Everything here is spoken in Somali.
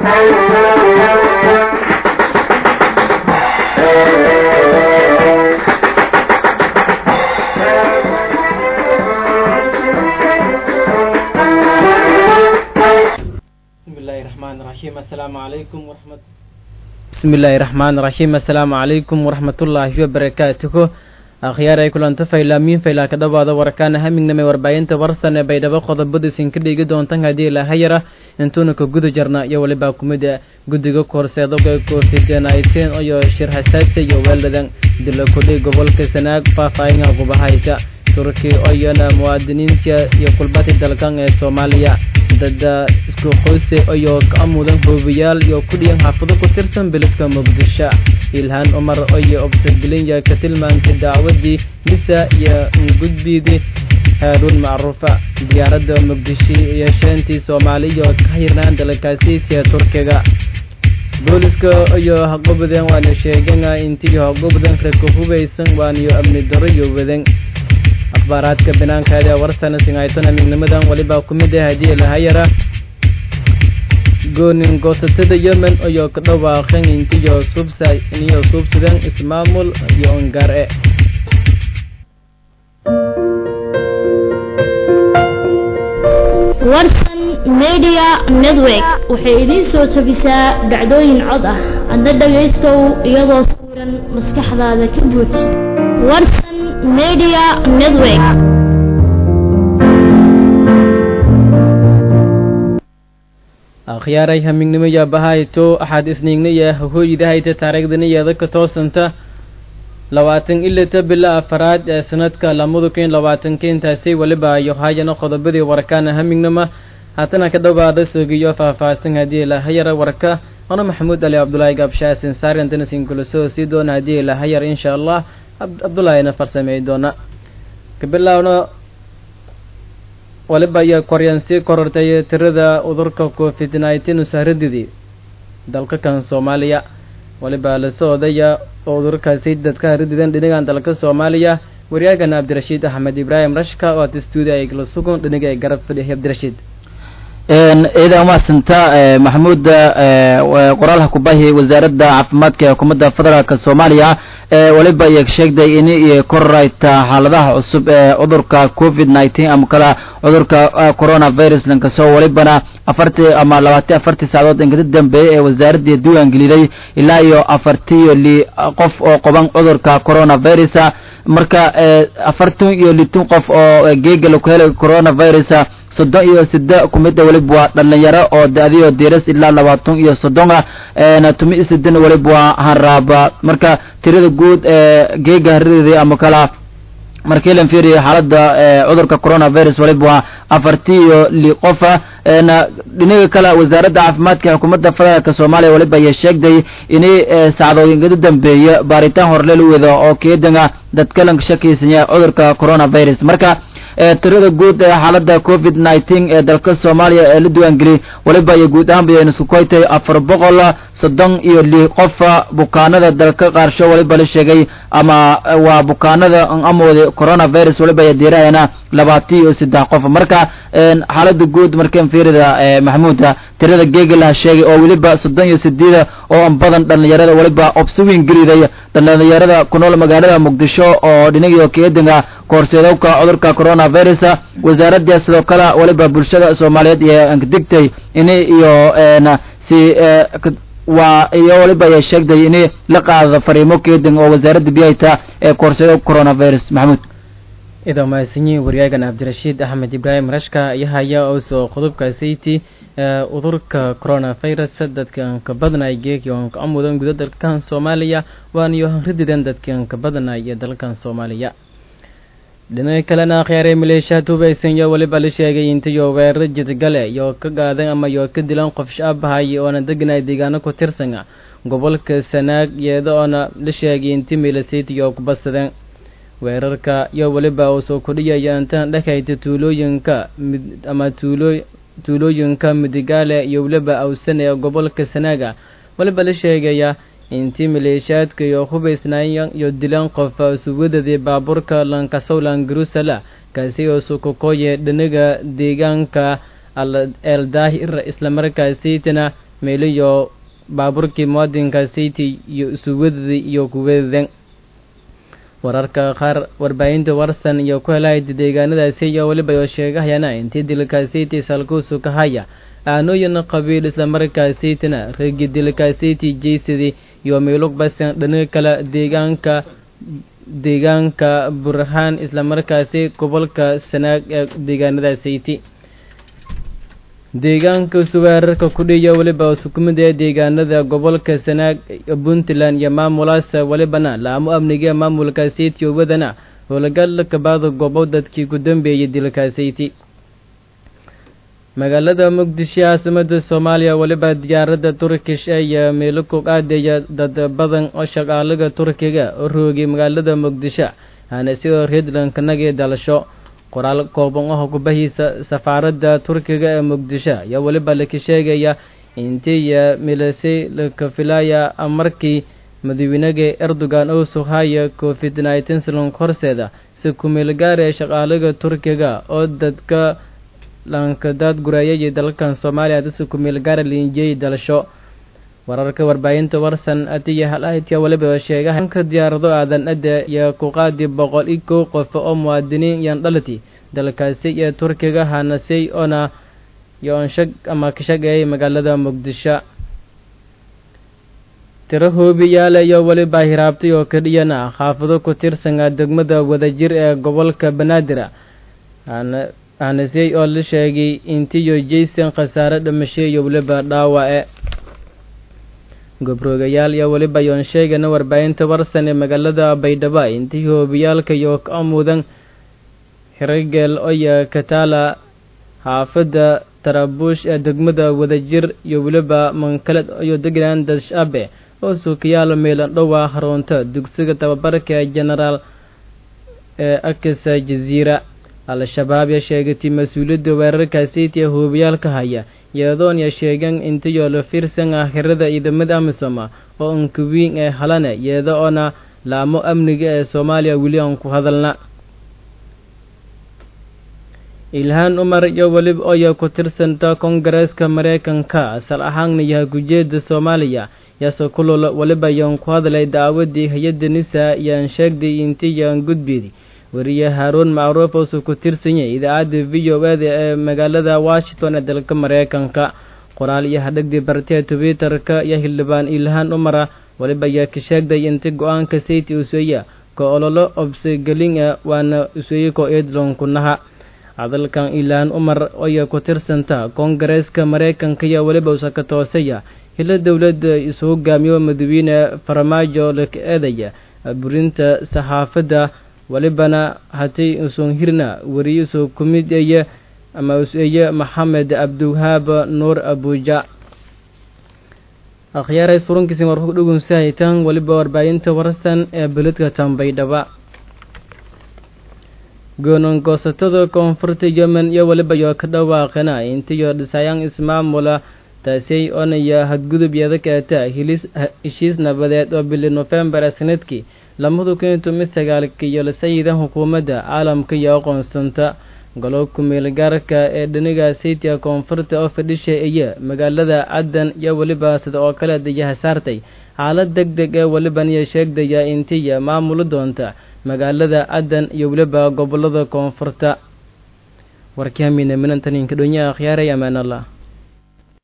bismillahi raxmaan raxiim assalaamu calaykum waraxmat bismillahi raxmaan raxiim assalaamu calaykum waraxmatullaahi wabarakaatuhu akhyaar ay kulanta faylaamiin faylaa ka dhawaada warkaana hamingnamay warbaahinta warsane baydhabo qodobadiisin ka dhigi doontan haddii ilaahayara intuuna ka guda jarna iyo walibaa kumida guddiga korseedoga covid-19 iyo shir hasaasi iyo weeladan dila kudhay gobolka sanaag faahfaahinga gubahayka turki oyona muwaadiniinta iyo kulbati dalkan ee soomaaliya dada isku qoyse iyo ka mudan hoobiyaal iyo kudhiyan xaafado ku tirsan beledka muqdisho ilhaan cumar oyo obsagelinya ka tilmaantay dacwadii misa iyo gudbidii haaruun macruufa diyaaradda muqdisho iyo sheentii soomaaliya oo ka hirnaan dalkaasiitiya turkiga booliska iyo haqobadan waana sheegana intii haqobadan raka hubaysan waaniyo amni daro iyo wadan akhbaaraadka banaankaada warsana singaytona midnimadan walibaa ku mid ah haddii lahayara goonin goosatada yemen iyo ka dhawaaqan intiyo subsa iniyo suubsadan ismaamul iyo ongare warsan media network waxay idiin soo jebisaa dhacdooyin cod ah adna dhagaystow iyadoo sawiran maskaxdaada ka buuj warsan media network akhyaaray hamignimo yaabahayto axaad isniignaya hahooyidahayta taariikhdaniyeeda ka toosanta labaatan ilata bila afaraad ee sanadka lamadu kun labaatanka intaasi weliba iyo hayana qodobadii warkaana hamignama haatana ka dhawaada sogiyo faahfaahsan haddii lahayara warka ana maxamuud ali cabdulaahi gaabshaasin saarian danasin kulasoo sii doona haddii lahayar insha allah cabdulaahina farsameey doona kabilaawna waliba iyo koryan sii korortay tirada udurka covid nineteen usahradidii dalka kan soomaaliya waliba lasoo odaya oo udurkaasi dadka harididan dhinagan dalka soomaaliya waryaagana cabdirashiid axmed ibraahim rashka oo aad stuudio ay la sugan dhinaga ay garab fadhiya cabdirashiid ciidan umahadsanta maxamuud qoraalha kubahi wasaaradda caafimaadka ee xukuumadda federaalk soomaaliya waliba iyo sheegday in kororayta xaaladaha cusub ee cudurka covid nineteen ama kala cudurka coronavirus lankasoo walibana afartii ama labaatan afartii saacadood inkada dambeeyey ee wasaaradii diiwaan geliday ilaa iyo afartiyo li qof oo qoban cudurka coronavirus marka afartan iyo litin qof oo geega laku helay coronavirus soddon iyo sida kumida weliba waa dhalinyaro oo da-diyo diras ilaa labaatan iyo soddona tumi iyo sidin weliba waa hanraaba marka tirada guud ee geega hariday ama kala markii lan fiiriyo xaaladda cudurka coronavirus waliba waa afarti iyo li qofa dhinaga kale wasaaradda caafimaadka xukuumadda federaalk soomaaliya waliba ayaa sheegday inay sacdooyinkada dambeeya baaritaan horleel wada oo keedanga dadka lan shakiysanya cudurka coronavirus marka tirada guud ee xaaladda covid nineteen ee dalka soomaaliya ee la diiwaangeliyey waliba iyo guud ahaan bayaynu isku koytay afar boqol soddon iyo li qofa bukaanada dalka qaarsho waliba la sheegay ama waa bukaanada amooda coronavirus waliba ayaa diirahayana labaatan iyo saddex qof marka xaalada guud markan fiirida maxamuuda tirada geegalaha sheegay oo weliba soddon iyo sideeda oo badan dhalinyarada waliba obsawin geliday dhalinyarada ku nool magaalada muqdisho oo dhinagio keedinga koorseedowka cudurka coronavirus wasaaradda sidoo kale waliba bulshada soomaaliyeed iyo digtay inay iyo si waa iyo waliba ayaa sheegday inay la qaadada fariimo keedin oo wasaaradda biyayta ee koorseedowka coronavirus maxamuud idaa mahadsanyihin waryaagan cabdirashiid axmed ibraahim rashka iyo haya oosoo qodobka sayti udurka coronavirus dadkan ka badnay geegyoon ka mudan guda dalkan soomaaliya waaniyo hanrididan dadkan ka badnay ee dalkan soomaaliya dhinaca kalena akhyaaree maleeshiyaad hubaysan iyo weliba la sheegay intayo weeraro jidgale iyo ka gaadan ama iyo ka dilan qof shaabahay oona deganay deegaano ku tirsan gobolka sanaag iyada oona la sheegay inti milasitiyo ku badsadeen weerarka iyo weliba uu soo kordhiyaya intaan dhexayta tuulooyinka mid ama tuulo tuulooyinka midigaale iyo weliba awsan ee gobolka sanaaga weliba la sheegaya intii maleeshiyaadka iyo hubaysnaayeen iyo dilaan qof suwadadii baabuurka lankasowlan jerusalem kaasi oo sukukooye dhinaga deegaanka eldaahir islamarkaasiitana meeliyo baaburkii muwaadinka city iyo isuwadadii iyo kuwadadan wararka qaar warbaahinta warsan iyo ku helahayda deegaanadaasi iyo weliba oo sheegahayana intii dilka city salkuusu ka haya aanooyin qabiil islamarkaasaytina regi dilka city jaysadii iyo meelug basan dhinaga kale deegaanka deegaanka burhaan islamarkaasi gobolka sanaag ee deegaanada sayti deegaanka suweerarka kudhiya weliba sukumida ee deegaanada gobolka sanaag puntland iyo maamulaas welibana laamo amniga maamulka sayti wadana howlgal kabaada gobo dadkii ku dambeeyay dilka sayti magaalada muqdisho caasimada soomaaliya weliba diyaaradda turkish ee meelo ku qaadaya dad badan oo shaqaalaga turkiga oo roogay magaalada muqdisho aana sidoo redlandkanagii dalasho qoraal kooban oo kubahiisa safaaradda turkiga ee muqdisho ayaa weliba laka sheegaya intii milisay laka filaya markii madaxweynaga erdogan oo suhaya covid nineteen salonk horseeda si kumeelgaar ee shaqaalaga turkiga oo dadka lankadaad gureeyay dalalkan soomaaliya dadka kumeel gaara liinjiyey dalasho wararka warbaahinta warsan atiya hal-ahidka weliba sheegaha ka diyaarado aadan ada iyo ku qaadi boqol iyo kow qof oo muwaadiniin yan dhalati dalkaasi iyo turkiga hanasay oona yoonshag ama ka shaqeeyay magaalada muqdisho tiro hoobiyaale iyo weliba hiraabtay oo kadhiyana xaafado ku tirsanaa degmada wadajir ee gobolka banaadir aanasey oo la sheegay intiyo jaysan khasaare dhimasho iyo weliba dhaawace gobroogayaal iyo weliba yoon sheegana warbaahinta warsan ee magaalada baydhabo intii hoobiyaalka iyo ka mudan hirageel oya kataala xaafadda tarabuush ee degmada wadajir iyo weliba mankaled iyo degland dashabe oo suukayaal meelan dhowa haroonta dugsiga tababarka ee genaraal ee akasa jaziira al-shabaab yaa sheegatay mas-uuliyadda weerarka city ee hoobiyaalka haya iyadoon ya sheegan intayoo la fiirsan ah xirada ciidamada amisoma oo ankawiin ee halane iyada oona laamo amniga ee soomaaliya weli aan ku hadalna ilhaan umar iyo weliba oya ku tirsanta kongareeska mareykanka asal ahaanna yaha gujeeda soomaaliya yaase kulol weliba yaan ku hadlay daawadii hay-adda nisa yaan sheegday intii yaan gudbeedi wariye haaruun macruuf oosuu ku tirsan yahay idaacadda v o eda ee magaalada washington ee dalka mareykanka qoraal iyo hadhagdii bartee twitter-ka iyo xildhibaan ilhaan umara weliba ayaa ka sheegday inti go-aanka sayti useeya ka ololo obsegelin e waana useeye ko eedlonkunaha hadalkan ilhaan umar oya ku tirsanta koongareeska mareykanka iyo weliba usaka toosaya hilo dowladda isu hogaamiyo madaxweyne farmaajo laka eedaya burinta saxaafadda welibana hatii usun hirna wariye soo kumid eye ama useeye maxamed cabdiwahaab nuur abuja akhyaaray surunkiisin war ku dhugunsahaytan weliba warbaahinta warsan ee beledka tambaydhaba goonangoosatada koonfurta yemen iyo weliba yoo ka dhawaaqana intiyo dhisayaan ismaamula taasay onaya hadgudub yadakaata hilis heshiis nabadeed oo bili nofembar ee sanadkii lamadu kun iyo toban sagaalka iyo lasayidan xukuumadda caalamka iyo aqoonsanta golo kumeelgaarka ee dhiniga saytia koonfurta oo fadhisha iyo magaalada caddan iyo weliba sida oo kale dayaha saartay xaalad deg deg ee weliban iyo sheegdaya intiya maamuli doonta magaalada caddan iyo weliba gobolada koonfurta warkii hamiina minantaninka dhonyaha akhyaaray amaan allah